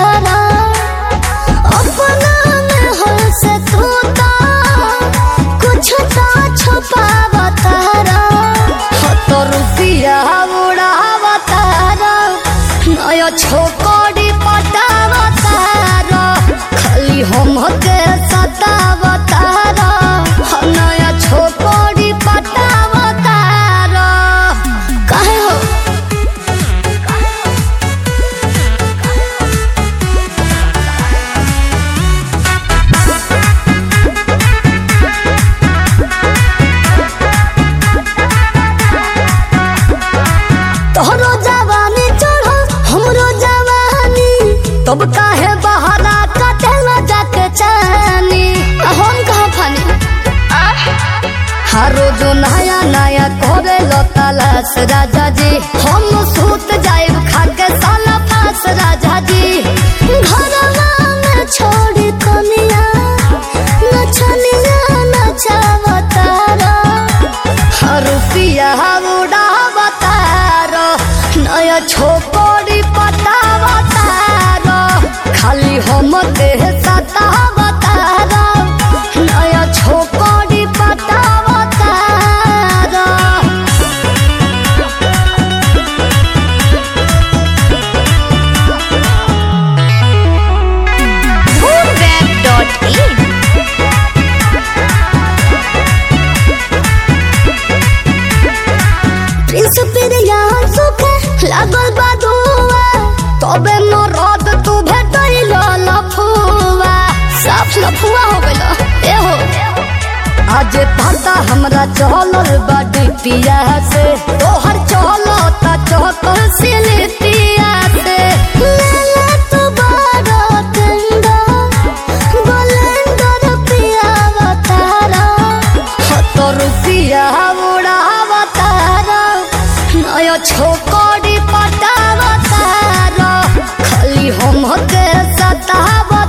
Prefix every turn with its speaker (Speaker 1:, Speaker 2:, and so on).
Speaker 1: तारा अपना में हो से तू तो कुछ तो छुपाव तारा हो तो रुपिया उड़ाव तारा नया छोकरी पटाव तारा खाली हम के सताव तारा हो नया छोकरी पटाव तारा काहे हो तोहरो जवानी चढ़ो हमरो जवानी तब काहे बहाना कटेला जाके चानी आ हम कहाँ फानी हर रोज नया नया करे लो तलाश राजा जी हम सूत जाइब खा के साला फास राजा जी घरवा में छोड़ी कनिया नचनिया नचावतारा रुपिया उड़ावतार नया छोकरी पटावतार खाली हम के सतावतार नया छोकरी पटावतार
Speaker 2: moonweb.in
Speaker 1: प्रिंस पिरिया सुखे लागल बा दुआ तबे मरद तू भेटैल लफुआ साफ लफुआ हो गइल ए हो आज पता हमरा चलल बाडी पिया से तोहर चलता चहकल सिलिपिया से लेला तू बड़ा टेंडा बलेंडर पिया बतारा तो रुपिया उड़ावतारा नया छोकरी पटावतारा खाली हम के सतावतारा